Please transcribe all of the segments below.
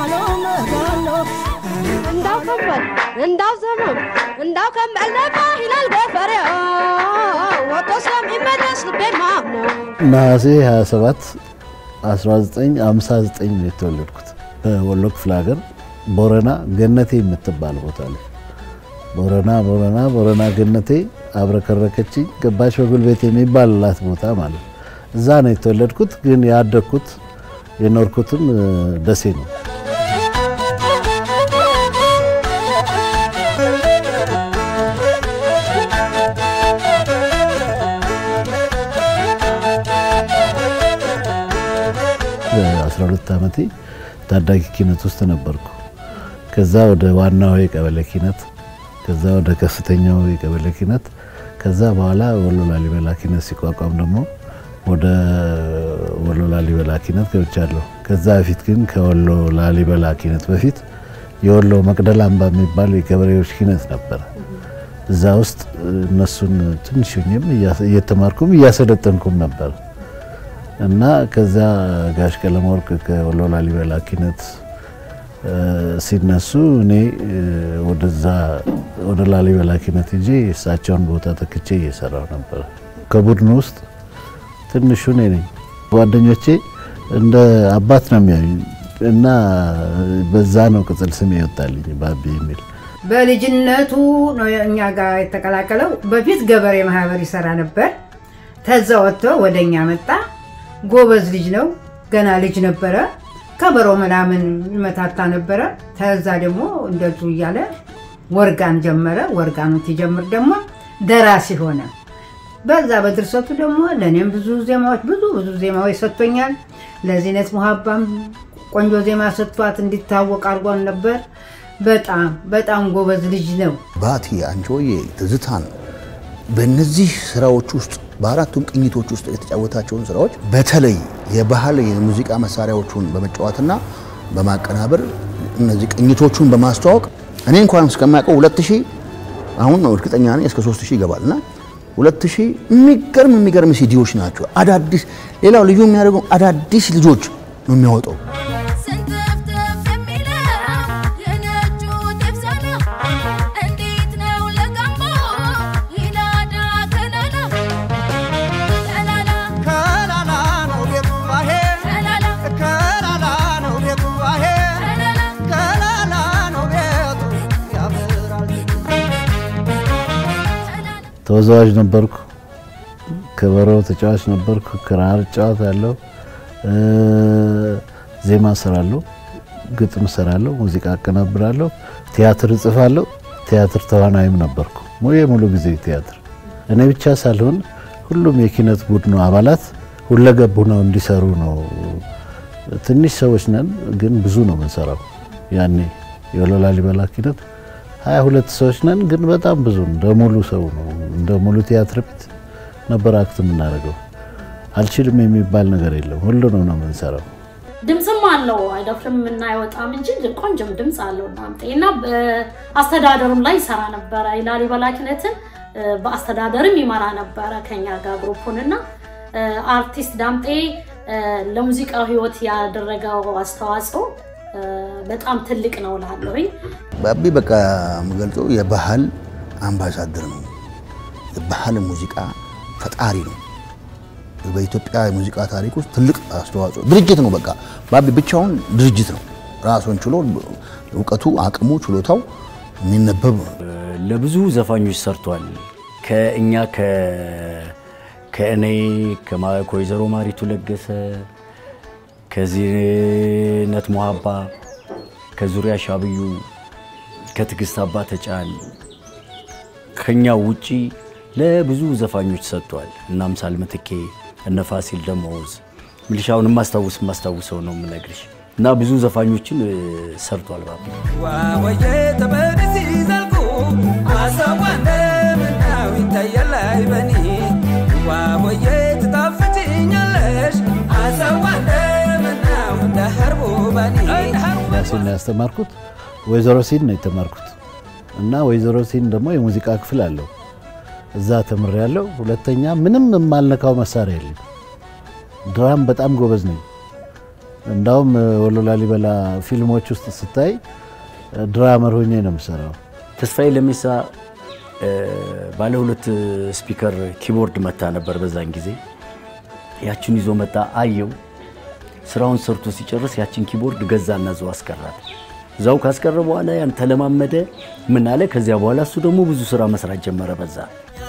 መጋሎ መጋሎ እንዳው ከበል እንዳው ዘመም እንዳው ከመለማ ይላል ገፈሬ ወጦ ስለሚመለስ ልቤን ማምነው ነሐሴ 27 1959 ነው የተወለድኩት በወሎ ክፍለ ሀገር ቦረና ገነቴ የምትባል ቦታ ላይ ቦረና ቦረና ቦረና ገነቴ አብረከረከችኝ ገባች በጉልቤት የሚባልላት ቦታ ማለት ነው። እዛ ነው የተወለድኩት። ግን ያደግኩት የኖርኩትም እ፣ ደሴ ነው። በ12 ዓመቴ ታዳጊ ኪነት ውስጥ ነበርኩ። ከዛ ወደ ዋናው የቀበሌ ኪነት፣ ከዛ ወደ ከፍተኛው የቀበሌ ኪነት፣ ከዛ በኋላ ወሎ ላሊበላ ኪነት ሲቋቋም ደግሞ ወደ ወሎ ላሊበላ ኪነት ገብቻለሁ። ከዛ በፊት ግን ከወሎ ላሊበላ ኪነት በፊት የወሎ መቅደላ አምባ የሚባል የገበሬዎች ኪነት ነበረ። እዛ ውስጥ እነሱን ትንሽ ሆኜም እየተማርኩም እያሰለጠንኩም ነበር እና ከዛ ጋሽ ቀለመወርቅ ከወሎ ላሊበላ ኪነት እ፣ ሲነሱ እኔ እ፣ ወደዛ ወደ ላሊበላ ኪነት ሄጄ እሳቸውን ቦታ ተክቼ እየሰራሁ ነበር። ከቡድኑ ውስጥ ትንሹ እኔ ነኝ። ጓደኞቼ እንደ አባት ነው የሚያዩኝ እና በዛ ነው ቅጽል ስም ይወጣልኝ ባቢ የሚል በልጅነቱ ነው እኛ ጋር የተቀላቀለው። በፊት ገበሬ ማህበር ይሰራ ነበር። ተዛ ወጥቶ ወደ እኛ መጣ። ጎበዝ ልጅ ነው። ገና ልጅ ነበረ። ከበሮ ምናምን ይመታታ ነበረ። ተዛ ደግሞ እንደዙ እያለ ወርጋን ጀመረ። ወርጋኑ ሲጀምር ደግሞ ደራሲ ሆነ። በዛ በድርሰቱ ደግሞ ለእኔም ብዙ ዜማዎች ብዙ ብዙ ዜማዎች ሰጥቶኛል። ለዚነት ሙሀባም ቆንጆ ዜማ ሰጥቷት እንዲታወቅ አድርጓን ነበር። በጣም በጣም ጎበዝ ልጅ ነው። ባቲ፣ አንቺሆዬ፣ ትዝታን በእነዚህ ስራዎች ውስጥ በአራቱም ቅኝቶች ውስጥ የተጫወታቸውን ስራዎች በተለይ የባህል የሙዚቃ መሳሪያዎቹን በመጫወትና በማቀናበር እነዚህ ቅኝቶቹን በማስተዋወቅ እኔ እንኳን እስከማውቀው ሁለት ሺህ አሁን ነው እርግጠኛ ነኝ እስከ ሶስት ሺህ ይገባል እና ሁለት ሺህ የሚገርም የሚገርም ሲዲዎች ናቸው። አዳዲስ ሌላው ልዩ የሚያደርገው አዳዲስ ልጆች ነው የሚያወጣው። ስንትፍትፍ የሚለው የነጩ ጥብሳና እንዴት ነው ለገንቦ ይላዳ ከላላ ከላላ ከላላ ነው ቤቱ አሄ ከላላ ከላላ ነው ቤቱ አሄ ከላላ ከላላ ነው ቤቱ ያምራል ተወዛዋዥ ነበርኩ። ከበሮ ተጫዋች ነበርኩ። ክራር እጫወታለሁ፣ እ፣ ዜማ እሰራለሁ፣ ግጥም እሰራለሁ፣ ሙዚቃ አቀናብራለሁ፣ ቲያትር እጽፋለሁ። ቲያትር ተዋናይም ነበርኩ። ሙሉ የሙሉ ጊዜ ቲያትር እኔ ብቻ ሳልሆን ሁሉም የኪነት ቡድኑ አባላት ሁለገብ ሆነው እንዲሰሩ ነው። ትንሽ ሰዎች ነን፣ ግን ብዙ ነው የምንሰራው። ያኔ የወሎ ላሊበላ ኪነት ሀያ ሁለት ሰዎች ነን፣ ግን በጣም ብዙ ነው። እንደ ሙሉ ሰው ነው፣ እንደ ሙሉ ቲያትር ቤት ነበር አክት የምናደርገው። አልችልም የሚባል ነገር የለም። ሁሉንም ነው የምንሰራው። ድምፅም አለው አይደፍርም እና አይወጣም እንጂ ቆንጆም ድምፅ አለው ዳምጤ እና በአስተዳደሩም ላይ ይሰራ ነበረ። የላሊበላ ኪነትን እ፣ በአስተዳደርም ይመራ ነበረ ከኛ ጋር ግሩፑን እና እ፣ አርቲስት ዳምጤ እ፣ ለሙዚቃው ህይወት ያደረገው አስተዋጽኦ እ፣ በጣም ትልቅ ነው እላለሁኝ። ባቢ በቃ የምገልጸው የባህል አምባሳደር ነው። የባህል ሙዚቃ ፈጣሪ ነው። በኢትዮጵያ የሙዚቃ ታሪክ ውስጥ ትልቅ አስተዋጽኦ ድርጅት ነው። በቃ ባቢ ብቻውን ድርጅት ነው። ራሱን ችሎ እውቀቱ፣ አቅሙ፣ ችሎታው የሚነበብ ነው። ለብዙ ዘፋኞች ሰርቷል። ከእኛ ከ- ከእኔ ከማ- ከወይዘሮ ማሪቱ ለገሰ ከዚህነት ሙሀባ ከዙሪያ ሻብዩ ከትዕግስት አባ ተጫን ከኛ ውጪ ለብዙ ዘፋኞች ሰጥቷል። እና አምሳል ምትኬ እነ ፋሲል ደሞዝ ሚሊሻውን የማስታውስ የማስታውሰው ነው የምነግርሽ እና ብዙ ዘፋኞችን እ፣ ሰርቷል ባቢ ዋወየ ተበድ ሲዘልቁ አሰዋ እንደምናው ይታያል አይበኒ ዋወየ ትጣፍጭኛለሽ አሰዋ እንደምናው እንደ ሀርቡ በኒ ራሴን ነው ያስተማርኩት። ወይዘሮ ሲን ነው የተማርኩት እና ወይዘሮ ሲን ደግሞ የሙዚቃ ክፍል አለው። እዛ ተምሬያለሁ። ሁለተኛ ምንም የማልነካው መሳሪያ የለም። ድራም በጣም ጎበዝ ነኝ። እንዳውም ወሎ ላሊበላ ፊልሞች ውስጥ ስታይ ድራመር ሆኜ ነው የምሰራው። ተስፋዬ ለሜሳ እ፣ ባለ ሁለት ስፒከር ኪቦርድ መታ ነበር በዛን ጊዜ። ያችን ይዞ መጣ አየው። ስራውን ሰርቶ ሲጨርስ ያችን ኪቦርድ ገዛና እዛው አስቀራት። እዛው ካስቀረ በኋላ ያን ተለማመደ። ምን አለ ከዚያ በኋላ እሱ ደግሞ ብዙ ስራ መስራት ጀመረ በዛ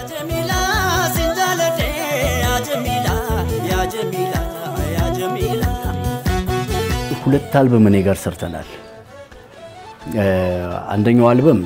ሁለት አልበም እኔ ጋር ሰርተናል። እ፣ አንደኛው አልበም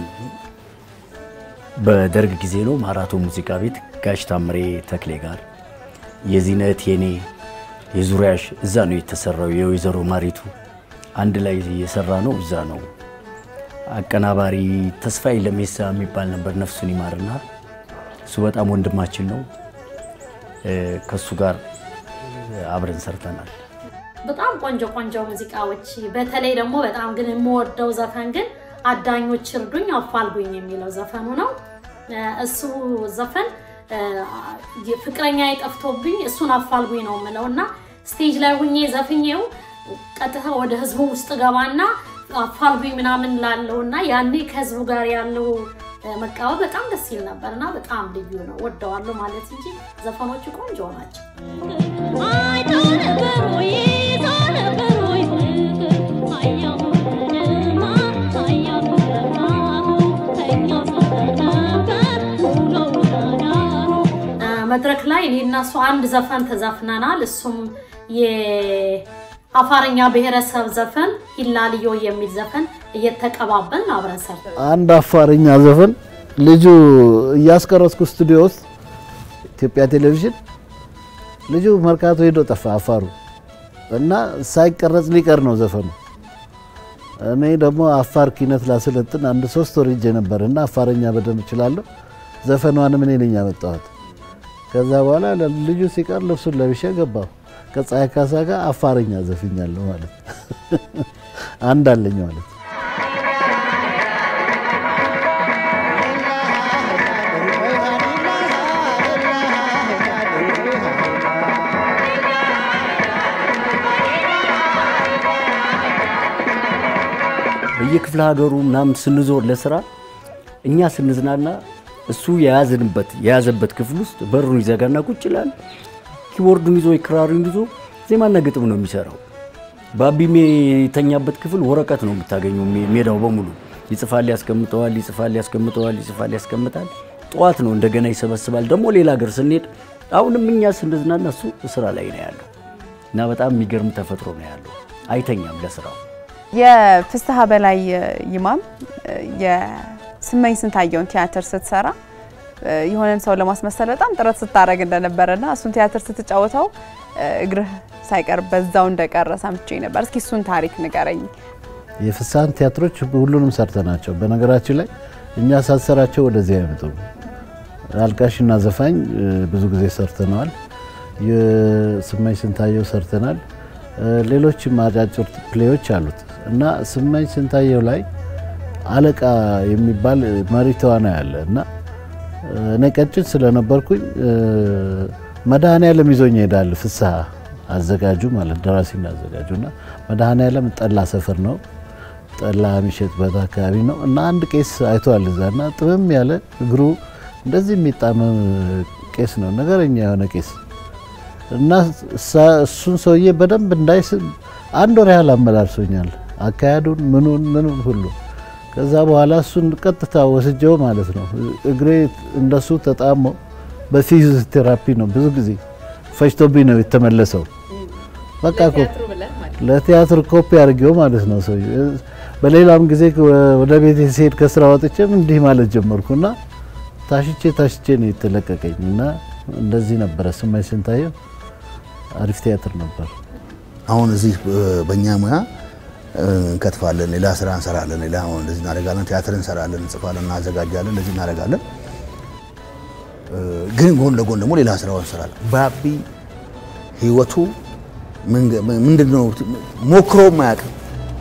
በደርግ ጊዜ ነው። ማራቶ ሙዚቃ ቤት ጋሽ ታምሬ ተክሌ ጋር የዚነት የኔ የዙሪያሽ እዛ ነው የተሰራው። የወይዘሮ ማሪቱ አንድ ላይ የሰራ ነው እዛ ነው። አቀናባሪ ተስፋዬ ለሜሳ የሚባል ነበር፣ ነፍሱን ይማርና እሱ በጣም ወንድማችን ነው። እ፣ ከሱ ጋር አብረን ሰርተናል። በጣም ቆንጆ ቆንጆ ሙዚቃዎች በተለይ ደግሞ በጣም ግን የምወደው ዘፈን ግን አዳኞች እርዱኝ አፋልጉኝ የሚለው ዘፈኑ ነው። እ፣ እሱ ዘፈን እ፣ ፍቅረኛ የጠፍቶብኝ እሱን አፋልጉኝ ነው የምለው እና ስቴጅ ላይ ሁኜ ዘፍኜው ቀጥታ ወደ ህዝቡ ውስጥ ገባና አፋልጉኝ ምናምን ላለው እና ያኔ ከህዝቡ ጋር ያለው እ፣ መቃወም በጣም ደስ ይል ነበር እና በጣም ልዩ ነው። ወደዋለሁ ማለት እንጂ ዘፈኖቹ ቆንጆ ናቸው። እ፣ መድረክ ላይ እኔ እና እሱ አንድ ዘፈን ተዘፍነናል። እሱም የአፋርኛ ብሔረሰብ ዘፈን ሂላልዮ የሚል ዘፈን እየተቀባበልን አብረን ሰርተን አንድ አፋርኛ ዘፈን ልጁ እያስቀረጽኩ ስቱዲዮ ውስጥ ኢትዮጵያ ቴሌቪዥን ልጁ መርካቶ ሄዶ ጠፋ አፋሩ እና ሳይቀረጽ ሊቀር ነው ዘፈኑ። እኔ ደግሞ አፋር ኪነት ላሰለጥን አንድ ሶስት ወር ሄጄ ነበር እና አፋርኛ በደንብ እችላለሁ። ዘፈኗንም እኔ ነኝ ያመጣኋት። ከዛ በኋላ ልጁ ሲቀር ልብሱን ለብሼ ገባሁ። ከፀሐይ ካሳ ጋር አፋርኛ ዘፍኛለሁ ማለት አንድ አለኝ ማለት በየክፍለ ሀገሩ ምናምን ስንዞር ለስራ እኛ ስንዝናና እሱ የያዝንበት የያዘበት ክፍል ውስጥ በሩን ይዘጋና ቁጭ ይላል። ኪቦርዱን ይዞ ክራሩን ይዞ ዜማና ግጥም ነው የሚሰራው። ባቢሜ የተኛበት ክፍል ወረቀት ነው የምታገኘው። ሜ- ሜዳው በሙሉ ይጽፋል፣ ያስቀምጠዋል፣ ይጽፋል፣ ያስቀምጠዋል፣ ይጽፋል፣ ያስቀምጣል። ጠዋት ነው እንደገና ይሰበስባል። ደግሞ ሌላ ሀገር ስንሄድ አሁንም እኛ ስንዝናና እሱ ስራ ላይ ነው ያለው እና በጣም የሚገርም ተፈጥሮ ነው ያለው። አይተኛም ለስራው። የፍስሐ በላይ ይማም የስመኝ ስንታየውን ቲያትር ስትሰራ የሆነን ሰው ለማስመሰል በጣም ጥረት ስታደርግ እንደነበረና እሱን ቲያትር ስትጫወተው እግርህ ሳይቀር በዛው እንደቀረ ሰምቼ ነበር። እስኪ እሱን ታሪክ ንገረኝ። የፍስሐን ቲያትሮች ሁሉንም ሰርተናቸው፣ በነገራችን ላይ እኛ ሳንሰራቸው ወደዚህ አይመጡም። አልቃሽና ዘፋኝ እ፣ ብዙ ጊዜ ሰርተነዋል። የስመኝ ስንታየው ሰርተናል። እ፣ ሌሎችም አጫጭር ፕሌዎች አሉት እና ስመኝ ስንታየው ላይ አለቃ የሚባል መሪ ተዋናይ አለ እና እ፣ እኔ ቀጭን ስለነበርኩኝ እ፣ መድኃኔዓለም ይዞኝ ይሄዳል። ፍስሐ አዘጋጁ ማለት ደራሲና አዘጋጁ እና መድኃኔዓለም ጠላ ሰፈር ነው ጠላ የሚሸጥበት አካባቢ ነው እና አንድ ቄስ አይቷል እዛ እና ጥምም ያለ እግሩ እንደዚህ የሚጣመም ቄስ ነው፣ ነገረኛ የሆነ ቄስ እና እሳ- እሱን ሰውዬ በደንብ እንዳይስብ አንድ ወር ያህል አመላልሶኛል። አካሄዱን ምኑን ምኑን ሁሉ። ከዛ በኋላ እሱን ቀጥታ ወስጀው ማለት ነው እግሬ እንደሱ ተጣሞ በፊዚዮቴራፒ ነው ብዙ ጊዜ ፈጅቶብኝ ነው የተመለሰው። በቃ እኮ ለቲያትር ኮፒ አድርጌው ማለት ነው ሰው በሌላም ጊዜ ወደ ቤት ሲሄድ ከስራ ወጥቼም እንዲህ ማለት ጀመርኩና ታሽቼ ታሽቼ ነው የተለቀቀኝ እና እንደዚህ ነበረ። ስመኝ ስንታየው አሪፍ ቲያትር ነበር። አሁን እዚህ በእኛ ሙያ እንከትፋለን፣ ሌላ ስራ እንሰራለን፣ ሌላ አሁን እንደዚህ እናደርጋለን፣ ቲያትር እንሰራለን፣ እንጽፋለን፣ እናዘጋጃለን፣ እንደዚህ እናደርጋለን። ግን ጎን ለጎን ደግሞ ሌላ ስራውን እንሰራለን። ባቢ ህይወቱ ምንድን ነው ሞክሮም አያውቅም።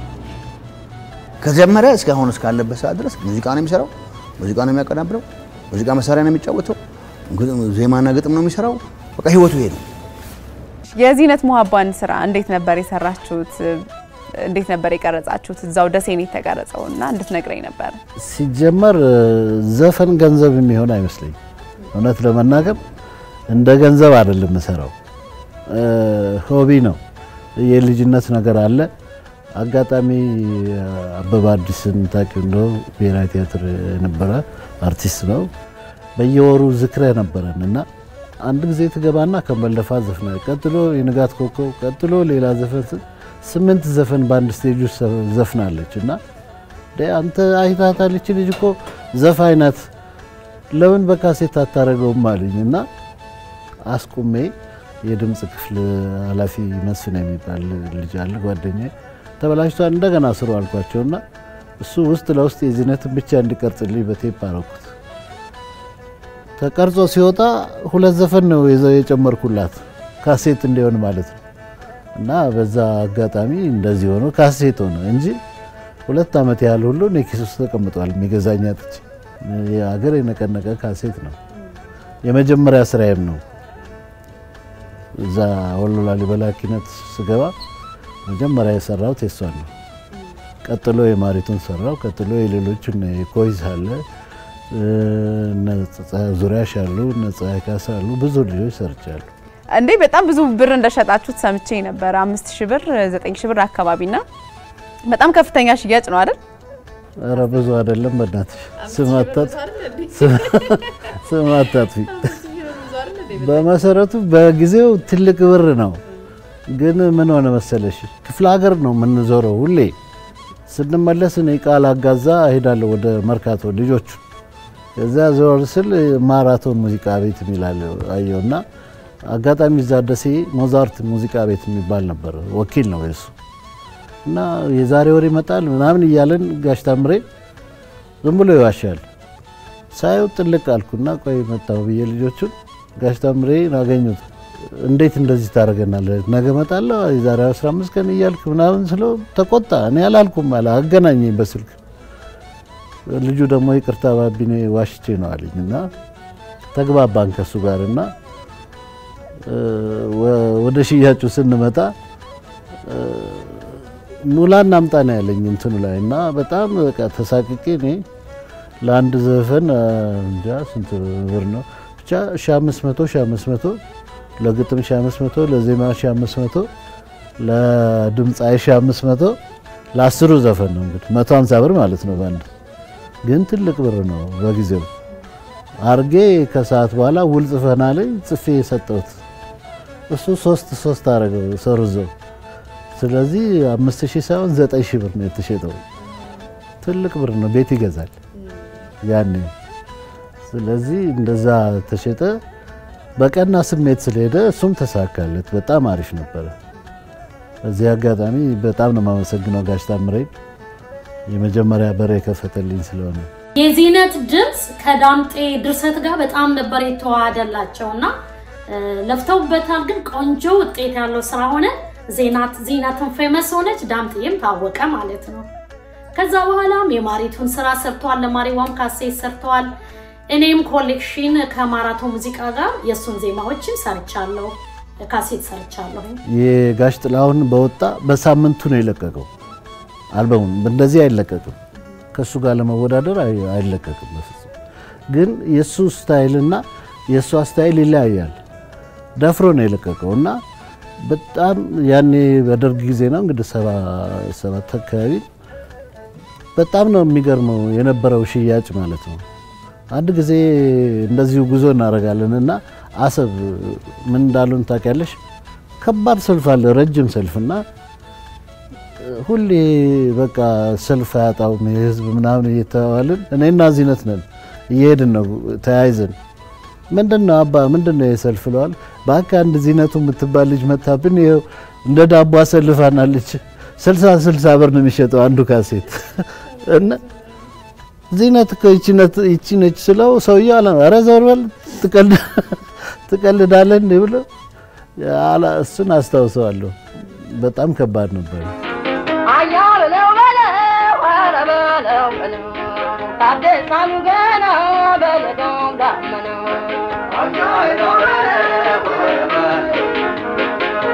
ከጀመረ እስከ አሁን እስካለበት ሰዓት ድረስ ሙዚቃ ነው የሚሰራው፣ ሙዚቃ ነው የሚያቀናብረው፣ ሙዚቃ መሳሪያ ነው የሚጫወተው፣ ዜማና ግጥም ነው የሚሰራው። በቃ ህይወቱ ይሄ ነው። የዚህነት ሙሀባን ስራ እንዴት ነበር የሰራችሁት? እንዴት ነበር የቀረጻችሁት? እዛው ደሴ ነው የተቀረጸው እና እንድትነግረኝ ነበር። ሲጀመር ዘፈን ገንዘብ የሚሆን አይመስለኝ። እውነት ለመናገር እንደ ገንዘብ አይደለም የምሰራው፣ ሆቢ ነው። የልጅነት ነገር አለ። አጋጣሚ አበባ አዲስን ታውቂው እንደው ብሔራዊ ቲያትር የነበረ አርቲስት ነው። በየወሩ ዝክረ ነበረን እና አንድ ጊዜ ትገባና ከመለፋ ዘፍና፣ ቀጥሎ የንጋት ኮከብ፣ ቀጥሎ ሌላ ዘፈን ስምንት ዘፈን በአንድ ስቴጅ ውስጥ ዘፍናለች እና አንተ አይታታል ይቺ ልጅ እኮ ዘፋኝ ናት፣ ለምን በካሴት አታረገውም አሉኝ እና አስቁሜ የድምፅ ክፍል ኃላፊ መስፍን የሚባል ልጅ አለ ጓደኛ ተበላሽቷል፣ እንደገና ስሩ አልኳቸውና እሱ ውስጥ ለውስጥ የዚህነትን ብቻ እንዲቀርጽልኝ በቴፕ አረኩት። ተቀርጾ ሲወጣ ሁለት ዘፈን ነው የጨመርኩላት ካሴት እንዲሆን ማለት ነው። እና በዛ አጋጣሚ እንደዚህ ሆኖ ካሴት ሆነ እንጂ ሁለት ዓመት ያህል ሁሉ እኔ ኪስ ውስጥ ተቀምጧል። የሚገዛኝ አጥቼ የሀገር የነቀነቀ ካሴት ነው። የመጀመሪያ ስራዬም ነው። እዛ ወሎ ላሊበላ ኪነት ስገባ መጀመሪያ የሰራሁት የሷን ነው። ቀጥሎ የማሪቱን ሰራው። ቀጥሎ የሌሎችን ኮይዝ አለ ዙሪያሽ አሉ፣ ፀሐይ ካሳ አሉ፣ ብዙ ልጆች ሰርቻለሁ። እንዴ በጣም ብዙ ብር እንደሸጣችሁት ሰምቼ ነበር። አምስት ሺህ ብር ዘጠኝ ሺህ ብር አካባቢና በጣም ከፍተኛ ሽያጭ ነው አይደል? ኧረ ብዙ አይደለም። በእናትሽ ስማታት ስማታት በመሰረቱ በጊዜው ትልቅ ብር ነው። ግን ምን ሆነ መሰለሽ ክፍለ ሀገር ነው የምንዞረው ሁሌ። ስንመለስ እኔ ቃል አጋዛ እሄዳለሁ ወደ መርካቶ ልጆቹ። ከዚያ ዞር ስል ማራቶን ሙዚቃ ቤት የሚላል አየውና አጋጣሚ እዛ ደሴ ሞዛርት ሙዚቃ ቤት የሚባል ነበር። ወኪል ነው የሱ እና የዛሬ ወር ይመጣል ምናምን እያለን ጋሽ ታምሬ ዝም ብሎ ይዋሻል። ሳየው ጥልቅ አልኩና ቆይ መጣሁ ብዬ ልጆቹን ጋሽ ታምሬ አገኙት። እንዴት እንደዚህ ታደርገናለህ? ነገ እመጣለሁ የዛሬ 15 ቀን እያልክ ምናምን ስለው ተቆጣ። እኔ አላልኩም አለ አገናኘኝ በስልክ ልጁ ደግሞ ይቅርታ ባቢኔ ዋሽቼ ነው አለኝ እና ተግባባን ከሱ ጋር እና ወደ ሽያጩ ስንመጣ ኑላ እናምጣ ነው ያለኝ እንትኑ ላይ እና በጣም በቃ ተሳቅቄ እኔ ለአንድ ዘፈን እንጃ ስንት ብር ነው ብቻ ሺህ አምስት መቶ ሺህ አምስት መቶ ለግጥም ሺህ አምስት መቶ ለዜማ ሺህ አምስት መቶ ለድምፃዊ ሺህ አምስት መቶ ለአስሩ ዘፈን ነው እንግዲህ መቶ ሀምሳ ብር ማለት ነው በአንድ ግን ትልቅ ብር ነው በጊዜው አርጌ ከሰዓት በኋላ ውል ጽፈና ላይ ጽፌ የሰጠሁት እሱ ሶስት ሶስት አረገው ሰርዘው ስለዚህ አምስት ሺህ ሳይሆን ዘጠኝ ሺህ ብር ነው የተሸጠው ትልቅ ብር ነው ቤት ይገዛል ያኔ ስለዚህ እንደዛ ተሸጠ በቀና ስሜት ስለሄደ እሱም ተሳካለት በጣም አሪፍ ነበረ በዚህ አጋጣሚ በጣም ነው የማመሰግነው ጋሽ ታምሬን የመጀመሪያ በር የከፈተልኝ ስለሆነ የዚህነት ድምፅ ከዳምጤ ድርሰት ጋር በጣም ነበር የተዋሃደላቸው እና ለፍተውበታል። ግን ቆንጆ ውጤት ያለው ስራ ሆነ። ዜናት ዚነትን ፌመስ ሆነች፣ ዳምጤም ታወቀ ማለት ነው። ከዛ በኋላም የማሪቱን ስራ ሰርተዋል። ለማሪዋም ካሴት ሰርተዋል። እኔም ኮሌክሽን ከማራቶን ሙዚቃ ጋር የእሱን ዜማዎችን ሰርቻለሁ፣ ካሴት ሰርቻለሁ። የጋሽ ጥላሁን በወጣ በሳምንቱ ነው የለቀቀው አልበሙን። እንደዚህ አይለቀቅም፣ ከእሱ ጋር ለመወዳደር አይለቀቅም በፍጹም። ግን የእሱ ስታይልና የእሷ ስታይል ይለያያል። ደፍሮ ነው የለቀቀው እና በጣም ያኔ በደርግ ጊዜ ነው እንግዲህ ሰባት አካባቢ በጣም ነው የሚገርመው የነበረው ሽያጭ ማለት ነው። አንድ ጊዜ እንደዚሁ ጉዞ እናደርጋለን እና አሰብ ምን እንዳሉን ታውቂያለሽ? ከባድ ሰልፍ አለ፣ ረጅም ሰልፍ እና ሁሌ በቃ ሰልፍ አያጣውም የህዝብ ምናምን እየተባልን እኔና ዚነት ነን እየሄድን ነው ተያይዘን ምንድን ነው አባ ምንድን ነው የሰልፍ ለዋል በአካ አንድ ዚነቱ የምትባል ልጅ መታብን ይኸው እንደ ዳቦ አሰልፋናለች ስልሳ ስልሳ ብር ነው የሚሸጠው አንዱ ካሴት እና ዚነት እኮ ይቺ ነች ስለው ሰውዬው አለ ኧረ ዘወር በል ትቀልዳለህ እንዲህ ብሎ እሱን አስታውሰዋለሁ በጣም ከባድ ነበር አያበለው በለው ኧረ በለው በለው ታደሳሉ ገና በለጋው ዳመና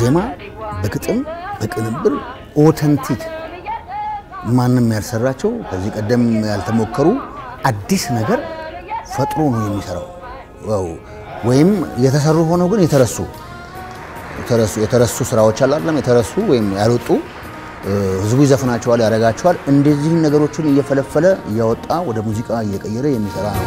በዜማ በግጥም በቅንብር ኦተንቲክ ማንም ያልሰራቸው ከዚህ ቀደም ያልተሞከሩ አዲስ ነገር ፈጥሮ ነው የሚሰራው። ዋው ወይም የተሰሩ ሆነው ግን የተረሱ የተረሱ የተረሱ ስራዎች አሉ አይደለም የተረሱ ወይም ያልወጡ እ፣ ህዝቡ ይዘፍናቸዋል፣ ያደርጋቸዋል። እንደዚህ ነገሮችን እየፈለፈለ እያወጣ ወደ ሙዚቃ እየቀየረ የሚሰራ ነው።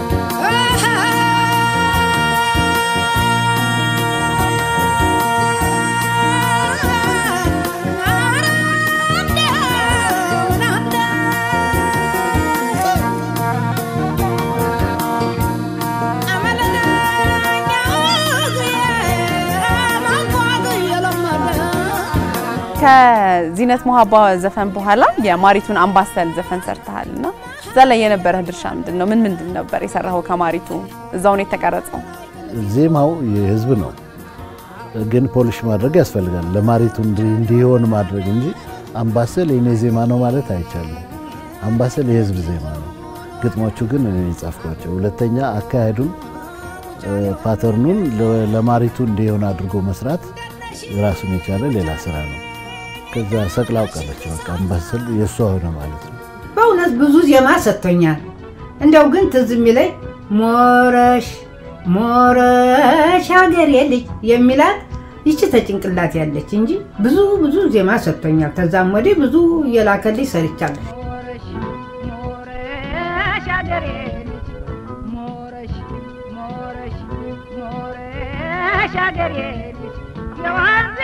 ከዚነት ሞሀባ ዘፈን በኋላ የማሪቱን አምባሰል ዘፈን ሰርተሃል እና እዛ ላይ የነበረህ ድርሻ ምንድን ነው? ምን ምንድን ነበር የሰራኸው ከማሪቱ? እዛው ነው የተቀረጸው? ዜማው የህዝብ ነው፣ ግን ፖሊሽ ማድረግ ያስፈልጋል። ለማሪቱ እንዲ- እንዲሆን ማድረግ እንጂ አምባሰል የኔ ዜማ ነው ማለት አይቻልም። አምባሰል የህዝብ ዜማ ነው። ግጥሞቹ ግን እኔ የጻፍኳቸው። ሁለተኛ አካሄዱን እ፣ ፓተርኑን ለ- ለማሪቱ እንዲሆን አድርጎ መስራት ራሱን የቻለ ሌላ ስራ ነው። ከዛ ሰቅላው ቀረች። በቃ አምባሰል የእሷ ሆነ ማለት ነው። በእውነት ብዙ ዜማ ሰጥቶኛል። እንደው ግን ትዝ የሚለኝ ሞረሽ ሞረሽ ሀገሬ ልጅ የሚላት ይቺ ተጭንቅላት ያለች እንጂ ብዙ ብዙ ዜማ ሰጥቶኛል። ከዛም ወዲህ ብዙ እየላከልኝ ሰርቻለሁ። ሞረሽ ሞረሽ አገሬ ልጅ ሞረሽ ሞረሽ ሞረሽ አገሬ ልጅ የዋንዜ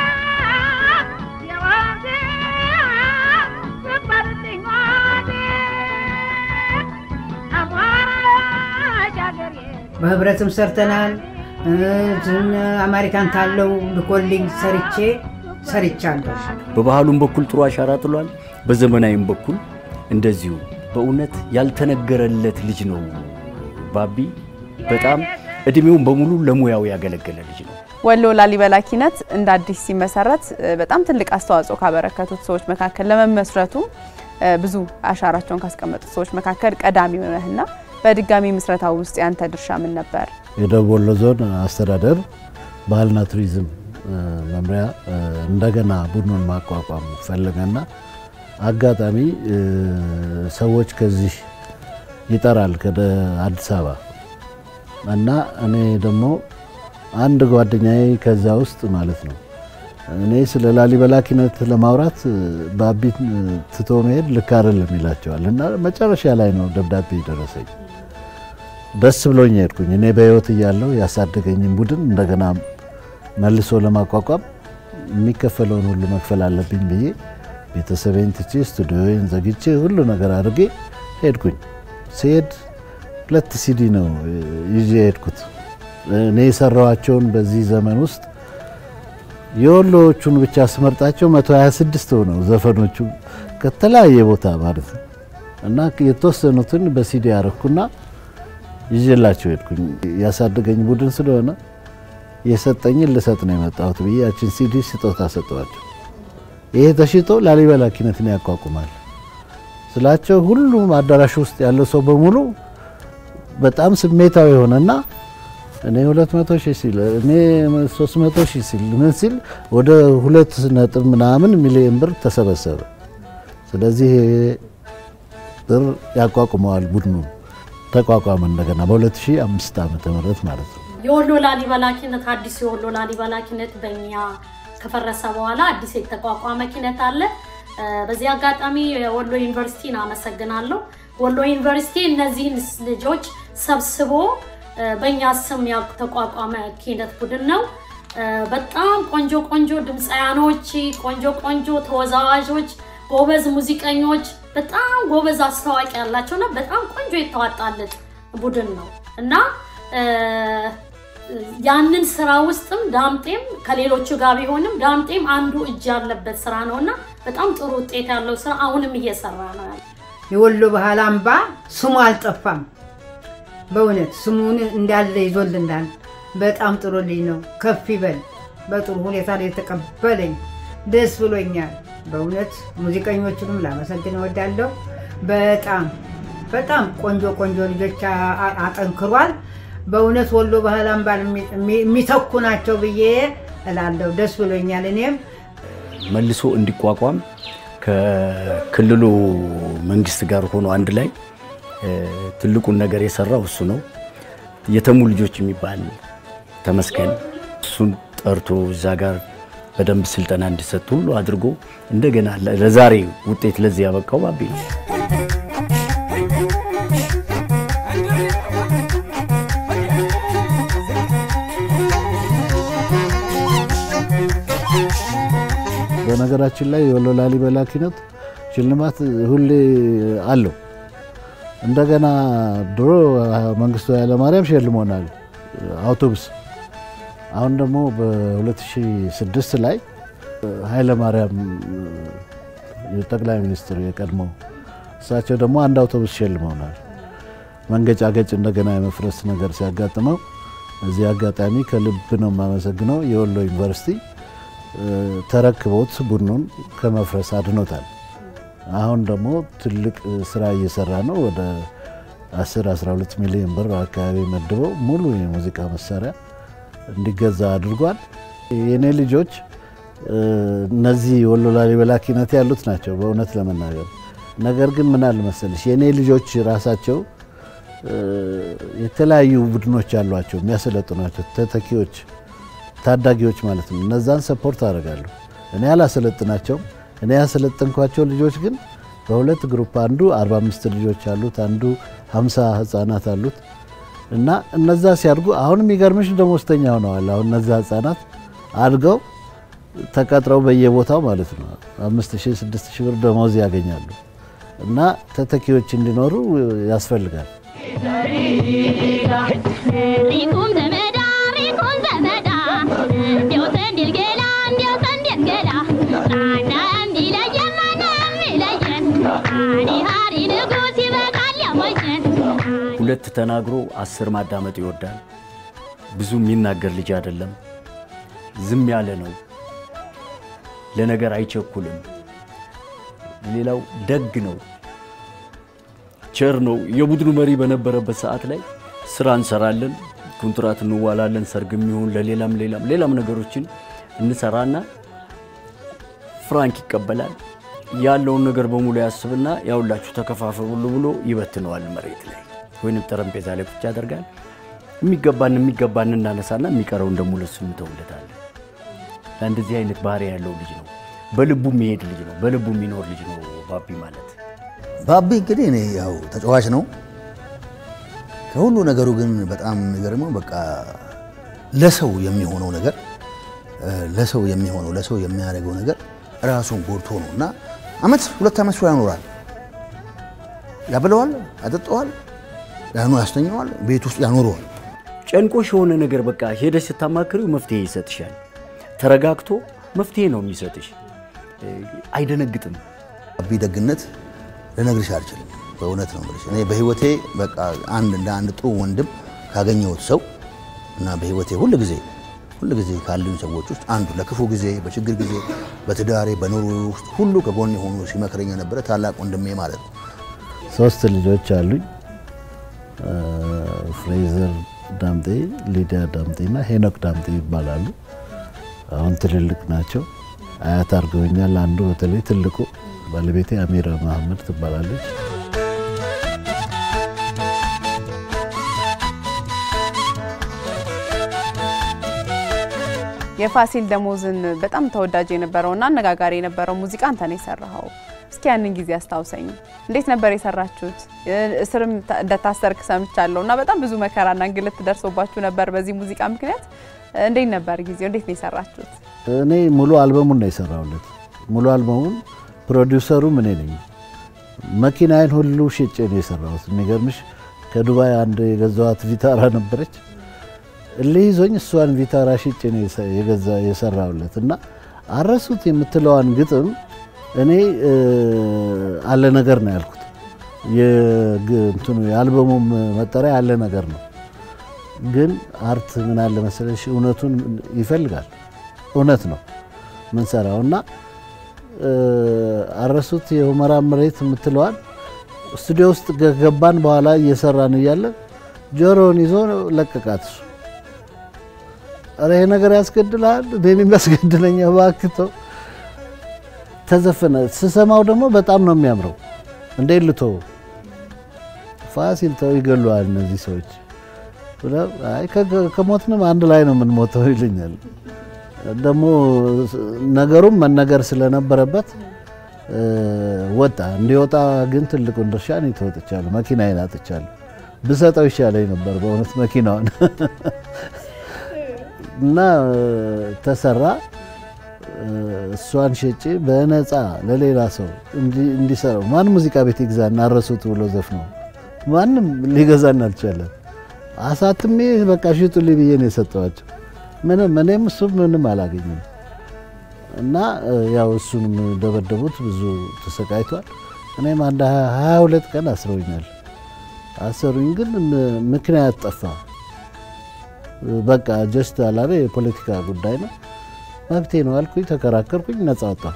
የዋንዜ ስባልልኝ ዋንዜ አሟራሽ አገሬ በህብረትም ሰርተናል። እዚህም አሜሪካን ታለው ልኮልኝ ሰርቼ ሰርቻለሁ። በባህሉም በኩል ጥሩ አሻራ ጥሏል። በዘመናዊም በኩል እንደዚሁ በእውነት ያልተነገረለት ልጅ ነው ባቢ። በጣም እድሜውን በሙሉ ለሙያው ያገለገለ ልጅ ነው። ወሎ ላሊበላ ኪነት እንደ አዲስ ሲመሰረት እ፣ በጣም ትልቅ አስተዋጽኦ ካበረከቱት ሰዎች መካከል ለመመስረቱ እ፣ ብዙ አሻራቸውን ካስቀመጡት ሰዎች መካከል ቀዳሚው ነህና በድጋሚ ምስረታው ውስጥ ያንተ ድርሻ ምን ነበር? የደቡብ ወሎ ዞን አስተዳደር ባህልና ቱሪዝም እ፣ መምሪያ እ፣ እንደገና ቡድኑን ማቋቋም ፈለገና አጋጣሚ እ፣ ሰዎች ከዚህ ይጠራል ከደ አዲስ አበባ እና እኔ ደግሞ አንድ ጓደኛዬ ከዛ ውስጥ ማለት ነው እኔ ስለ ላሊበላ ኪነት ለማውራት እ፣ ባቢት እ፣ ትቶ መሄድ ልክ አይደለም ይላቸዋል እና መጨረሻ ላይ ነው ደብዳቤ ደረሰኝ። ደስ ብሎኝ ሄድኩኝ። እኔ በህይወት እያለሁ ያሳደገኝን ቡድን እንደገና መልሶ ለማቋቋም የሚከፈለውን ሁሉ መክፈል አለብኝ ብዬ ቤተሰቤን ትቼ ስቱዲዮን ዘግቼ ሁሉ ነገር አድርጌ ሄድኩኝ። ሲሄድ ሁለት ሲዲ ነው እ፣ ይዤ ሄድኩት። እኔ የሰራኋቸውን በዚህ ዘመን ውስጥ የወሎዎቹን ብቻ ስመርጣቸው 126 ሆነው ዘፈኖቹ ከተለያየ ቦታ ማለት ነው እና የተወሰኑትን በሲዲ ያረኩና ይዤላቸው ሄድኩኝ። ያሳደገኝ ቡድን ስለሆነ የሰጠኝን ልሰጥ ነው የመጣሁት ብዬ ያችን ሲዲ ስጦታ ሰጠዋቸው። ይሄ ተሽጦ ላሊበላ ኪነትን ያቋቁማል ስላቸው ሁሉም አዳራሽ ውስጥ ያለው ሰው በሙሉ በጣም ስሜታዊ ሆነና እኔ 200 ሺህ ሲል እኔ 300 ሺህ ሲል ምን ሲል ወደ ሁለት ነጥብ ምናምን ሚሊዮን ብር ተሰበሰበ። ስለዚህ ይሄ ብር ያቋቁመዋል ቡድኑ ተቋቋመ እንደገና በ2005 ዓመተ ምህረት ማለት ነው። የወሎ ላሊበላ ኪነት አዲስ የወሎ ላሊበላ ኪነት በእኛ ከፈረሰ በኋላ አዲስ የተቋቋመ ኪነት አለ። እ፣ በዚህ አጋጣሚ የወሎ ዩኒቨርሲቲን አመሰግናለሁ። ወሎ ዩኒቨርሲቲ እነዚህን ልጆች ሰብስቦ እ፣ በእኛ ስም የተቋቋመ ኪነት ቡድን ነው። እ፣ በጣም ቆንጆ ቆንጆ ድምፃያኖች፣ ቆንጆ ቆንጆ ተወዛዋዦች፣ ጎበዝ ሙዚቀኞች፣ በጣም ጎበዝ አስታዋቂ ያላቸውና በጣም ቆንጆ የተዋጣለት ቡድን ነው እና እ፣ ያንን ስራ ውስጥም ዳምጤም ከሌሎቹ ጋር ቢሆንም ዳምጤም አንዱ እጅ ያለበት ስራ ነው እና በጣም ጥሩ ውጤት ያለው ስራ አሁንም እየሰራ ነው ያለው። የወሎ ባህል አምባ ስሙ አልጠፋም። በእውነት ስሙን እንዳለ ይዞልናል። በጣም ጥሩ ልጅ ነው። ከፍ ይበል። በጥሩ ሁኔታ ላይ የተቀበለኝ ደስ ብሎኛል። በእውነት ሙዚቀኞቹንም ላመሰግን እወዳለሁ። በጣም በጣም ቆንጆ ቆንጆ ልጆች አ- አ- አጠንክሯል። በእውነት ወሎ ባህል አምባን የሚ- የሚ- የሚተኩ ናቸው ብዬ እላለሁ። ደስ ብሎኛል። እኔም መልሶ እንዲቋቋም ከክልሉ መንግስት ጋር ሆኖ አንድ ላይ እ፣ ትልቁን ነገር የሰራው እሱ ነው። የተሙ ልጆች የሚባል ተመስገን እሱን ጠርቶ እዛ ጋር በደንብ ስልጠና እንዲሰጥ ሁሉ አድርጎ እንደገና ለ- ለዛሬ ውጤት ለዚህ ያበቃው ባቢ ነው። በነገራችን ላይ የወሎ ላሊበላ ኪነት ሽልማት ሁሌ አለው። እንደገና ድሮ መንግስቱ ኃይለማርያም ሸልሞናል አውቶቡስ። አሁን ደግሞ በ2006 ላይ ኃይለማርያም የጠቅላይ ሚኒስትሩ የቀድሞ እሳቸው ደግሞ አንድ አውቶቡስ ሸልመውናል። መንገጫገጭ እንደገና የመፍረስ ነገር ሲያጋጥመው እዚህ አጋጣሚ ከልብ ነው የማመሰግነው የወሎ ዩኒቨርሲቲ እ፣ ተረክቦት ቡድኑን ከመፍረስ አድኖታል። አሁን ደግሞ ትልቅ ስራ እየሰራ ነው። ወደ 10 12 ሚሊዮን ብር አካባቢ መድበው ሙሉ የሙዚቃ መሳሪያ እንዲገዛ አድርጓል። የኔ ልጆች እ፣ እነዚህ ወሎ ላሊበላ ኪነት ያሉት ናቸው በእውነት ለመናገር ነገር ግን ምን አለ መሰለሽ የኔ ልጆች ራሳቸው እ፣ የተለያዩ ቡድኖች አሏቸው የሚያሰለጥኗቸው ተተኪዎች ታዳጊዎች ማለት ነው። እነዛን ሰፖርት አደርጋለሁ። እኔ አላሰለጥናቸውም። እኔ ያሰለጠንኳቸው ልጆች ግን በሁለት ግሩፕ አንዱ 45 ልጆች አሉት፣ አንዱ 50 ህጻናት አሉት እና እነዛ ሲያድጉ አሁን የሚገርምሽ ደሞዝተኛ ሆነዋል። አሁን እነዛ ህጻናት አድገው ተቀጥረው በየቦታው ማለት ነው አምስት ሺህ ስድስት ሺህ ብር ደሞዝ ያገኛሉ እና ተተኪዎች እንዲኖሩ ያስፈልጋል። ሪኩም ዘመዳ ሪኩም ዘመዳ እንዲያው ሰንዴል ገላ እንዲያው ሰንዴል ገላ ማንም ቢለየን ማንም ቢለየን አኒ ሃሪ ንጉስ ይበቃል ያሞኘን ሁለት ተናግሮ አስር ማዳመጥ ይወዳል። ብዙ የሚናገር ልጅ አይደለም። ዝም ያለ ነው። ለነገር አይቸኩልም። ሌላው ደግ ነው፣ ቸር ነው። የቡድኑ መሪ በነበረበት ሰዓት ላይ ስራ እንሰራለን፣ ኮንትራት እንዋላለን፣ ሰርግም ይሁን ለሌላም ሌላም ሌላም ነገሮችን እንሰራና ፍራንክ ይቀበላል። ያለውን ነገር በሙሉ ያስብና ያውላችሁ ተከፋፈሉ ብሎ ይበትነዋል መሬት ላይ ወይንም ጠረጴዛ ላይ ቁጭ ያደርጋል። የሚገባን የሚገባን እናነሳና የሚቀረውን ደግሞ ለሱ እንተውለታለን። እንደዚህ አይነት ባህሪ ያለው ልጅ ነው። በልቡ የሚሄድ ልጅ ነው። በልቡ የሚኖር ልጅ ነው ባቢ ማለት። ባቢ እንግዲህ እኔ ያው ተጫዋች ነው። ከሁሉ ነገሩ ግን በጣም የሚገርመው በቃ ለሰው የሚሆነው ነገር እ፣ ለሰው የሚሆነው ለሰው የሚያደርገው ነገር ራሱን ጎድቶ ነው እና አመት ሁለት አመት ስራ ያኖራል። ያበለዋል፣ ያጠጠዋል፣ ያኑ ያስተኘዋል፣ ቤት ውስጥ ያኖረዋል። ጨንቆሽ የሆነ ነገር በቃ ሄደሽ ስታማክሪው መፍትሄ ይሰጥሻል። ተረጋግቶ መፍትሄ ነው የሚሰጥሽ። እ፣ አይደነግጥም። ባቢ ደግነት ልነግርሽ አልችልም። በእውነት ነው የምልሽ። እኔ በህይወቴ በቃ አንድ እንደ አንድ ጥሩ ወንድም ካገኘሁት ሰው እና በህይወቴ ሁል ጊዜ ሁል ጊዜ ካሉኝ ሰዎች ውስጥ አንዱ ለክፉ ጊዜ፣ በችግር ጊዜ፣ በትዳሬ በኑሮ ውስጥ ሁሉ ከጎን የሆኑ ሲመክረኝ የነበረ ታላቅ ወንድሜ ማለት ነው። ሶስት ልጆች አሉኝ። እ፣ ፍሬዘር ዳምጤ፣ ሊዲያ ዳምጤ እና ሄኖክ ዳምጤ ይባላሉ። አሁን ትልልቅ ናቸው። አያት አድርገውኛል። አንዱ በተለይ ትልቁ ባለቤቴ አሚራ መሐመድ ትባላለች። የፋሲል ደሞዝን በጣም ተወዳጅ የነበረውና አነጋጋሪ የነበረው ሙዚቃ አንተ ነው የሰራኸው። እስኪ ያንን ጊዜ አስታውሰኝ። እንዴት ነበር የሰራችሁት? እስርም ታ- እንደታሰርክ ሰምቻለሁ እና በጣም ብዙ መከራና እንግልት ደርሶባችሁ ነበር በዚህ ሙዚቃ ምክንያት። እንዴት ነበር ጊዜው? እንዴት ነው የሰራችሁት? እኔ ሙሉ አልበሙን ነው የሰራሁለት። ሙሉ አልበሙን ፕሮዲውሰሩም እኔ ነኝ። መኪናዬን ሁሉ ሽጬ ነው የሰራሁት። የሚገርምሽ ከዱባይ አንድ የገዛኋት ቪታራ ነበረች። እልህ ይዞኝ እሷን ቪታራ ሽጬ ነው የሰ- የገዛ የሰራሁለት እና አረሱት የምትለዋን ግጥም እኔ እ፣ አለ ነገር ነው ያልኩት። የግ- እንትኑ የአልበሙም መጠሪያ አለ ነገር ነው። ግን አርት ምን አለ መሰለሽ እውነቱን ይፈልጋል። እውነት ነው ምንሰራው እና እ፣ አረሱት የሁመራ መሬት የምትለዋል ስቱዲዮ ውስጥ ገባን በኋላ እየሰራን እያለ ጆሮውን ይዞ ለቀቃት እሱ ኧረ ይሄ ነገር ያስገድልሃል፣ እኔን የሚያስገድለኝ እባክህ ተው። ተዘፈነ። ስሰማው ደግሞ በጣም ነው የሚያምረው። እንዴት ልተው? ፋሲል ተው፣ ይገሉሃል እነዚህ ሰዎች። ብለው፣ አይ ከ- ከሞትንም አንድ ላይ ነው የምንሞተው ይለኛል። ደግሞ ነገሩም መነገር ስለነበረበት እ፣ ወጣ። እንዲወጣ ግን ትልቁን ድርሻ እኔ ተወጥቻለሁ። መኪናዬን አጥቻለሁ። ብሰጠው ይሻለኝ ነበር በእውነት መኪናውን እና እ፣ ተሰራ። እ፣ እሷን ሸጬ በነፃ ለሌላ ሰው እንዲ- እንዲሰራው ማን ሙዚቃ ቤት ይግዛና አረሱት ብሎ ዘፍነው ማንም ሊገዛን አልቻለም። አሳትሜ በቃ ሽጡልኝ ብዬ ነው የሰጠዋቸው። ምንም እኔም እሱም ምንም አላገኘም። እና እ፣ ያው እሱንም ደበደቡት፣ ብዙ ተሰቃይቷል። እኔም አንድ ሀያ ሁለት ቀን አስረውኛል። አሰሩኝ፣ ግን ም- ምክንያት ጠፋ። እ፣ በቃ ጀስት አላለ የፖለቲካ ጉዳይ ነው መብቴ ነው አልኩኝ፣ ተከራከርኩኝ፣ ነጻ ወጣሁ።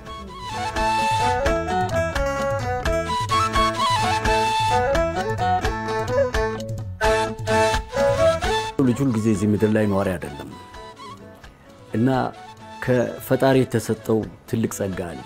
ልጅ ሁል ጊዜ እዚህ ምድር ላይ ኗሪ አይደለም እና ከፈጣሪ የተሰጠው ትልቅ ጸጋ አለ።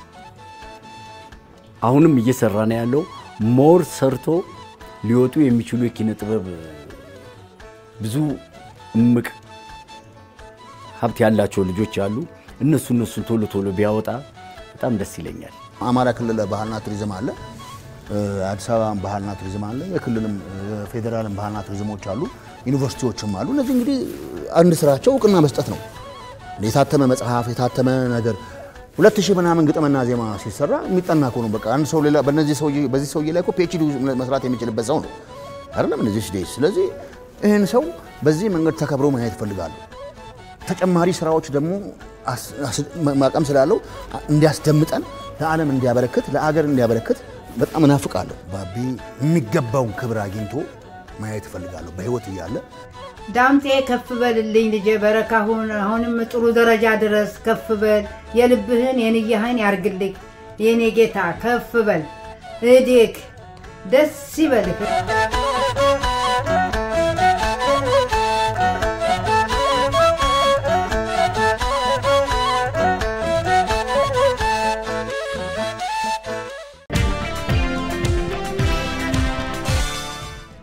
አሁንም እየሰራ ነው ያለው። ሞር ሰርቶ ሊወጡ የሚችሉ የኪነ ጥበብ ብዙ እምቅ ሀብት ያላቸው ልጆች አሉ። እነሱ እነሱን ቶሎ ቶሎ ቢያወጣ በጣም ደስ ይለኛል። አማራ ክልል ባህልና ቱሪዝም አለ፣ እ፣ አዲስ አበባ ባህልና ቱሪዝም አለ፣ የክልልም የፌዴራልም ባህልና ቱሪዝሞች አሉ፣ ዩኒቨርሲቲዎችም አሉ። እነዚህ እንግዲህ አንድ ስራቸው እውቅና መስጠት ነው። የታተመ መጽሐፍ የታተመ ነገር ሁለት ሺህ ምናምን ግጥምና ዜማ ሲሰራ የሚጠና እኮ ነው። በቃ አንድ ሰው ሌላ በእነዚህ ሰውዬ በዚህ ሰውዬ ላይ እኮ ፒኤችዲ መስራት የሚችልበት ሰው ነው አይደለም እነዚህ ስዴት። ስለዚህ ይህን ሰው በዚህ መንገድ ተከብሮ ማየት ይፈልጋሉ። ተጨማሪ ስራዎች ደግሞ አስ- አስ- ማቀም ስላለው እንዲያስደምጠን ለዓለም እንዲያበረክት ለአገር እንዲያበረክት በጣም እናፍቃለሁ። ባቢ የሚገባውን ክብር አግኝቶ ማየት እፈልጋለሁ በህይወት እያለ ዳምጤ ከፍ በልልኝ ልጄ በረካሁን አሁንም ጥሩ ደረጃ ድረስ ከፍ በል የልብህን የንያህን ያርግልኝ የኔ ጌታ ከፍ በል እዴክ ደስ ይበልህ